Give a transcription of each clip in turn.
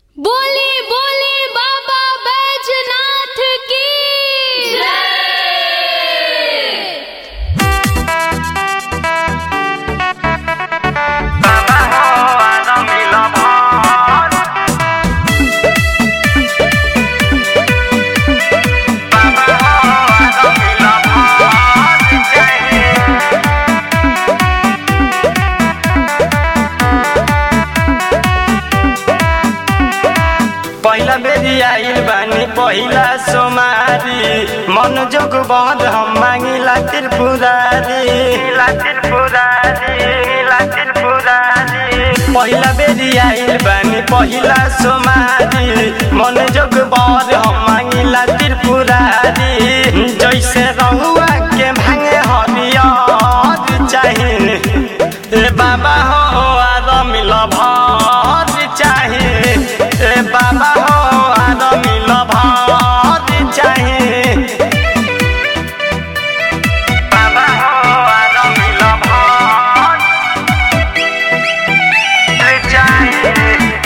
बोली बोली बाबा बैजनाथ की बाबा हो आदम मिला भार बाबा हो आदम मिला भार चाहिए पहिला बेरी आइल बानी पहिला सोमारी मन जोग बहर हम मांगिला त्रिपुरारी ला त्रिपुरारी ला त्रिपुरारी पहिला बेरी आइल बानी पहिला सोमारी मन जोग बहर हम मांगिला त्रिपुरारी जैसे रहुआ के भांगे हरियर चाहिए ए बाबा हो आर मिल भर चाहे ए बाबा हो आर मिल भर चाहे बाबा हो आर मिल भर चाहे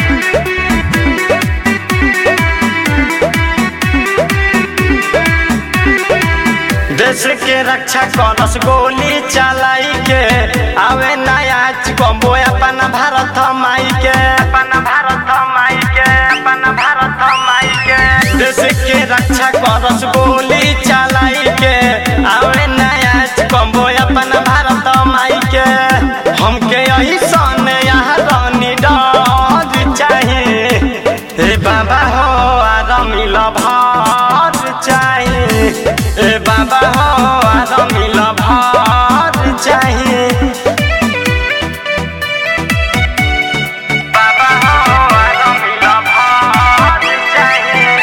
देश के रक्षा करस गोली चलाई के आवे नया कम्बो अपन भारत माई के अपन भारत माई के अपन भारत माई के देश के रक्षा करस गोली चलाई के आवे नया कम्बो अपन भारत माई के हमके यही सन यहाँ रानी डर चाहिए हे बाबा हो आर मिल भार चाहिए ए बाबा हो आर मिल भार चाहिए बाबा हो आर मिल भार चाहिए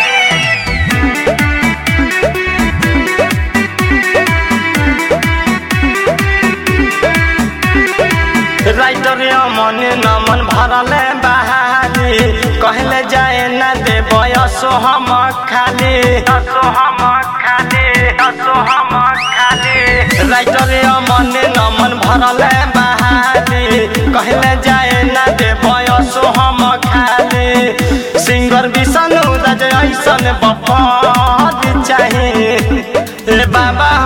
राइटर मन नमन भरल बहाली कहले जाए न दे बयसो हम खाली असो हम खाली असो हम खाली राइटर मन नमन भरल बहाली कहले जाए न दे बयसो हम खाली सिंगर विष्णु राज ऐसन बपर चाहिए ए बाबा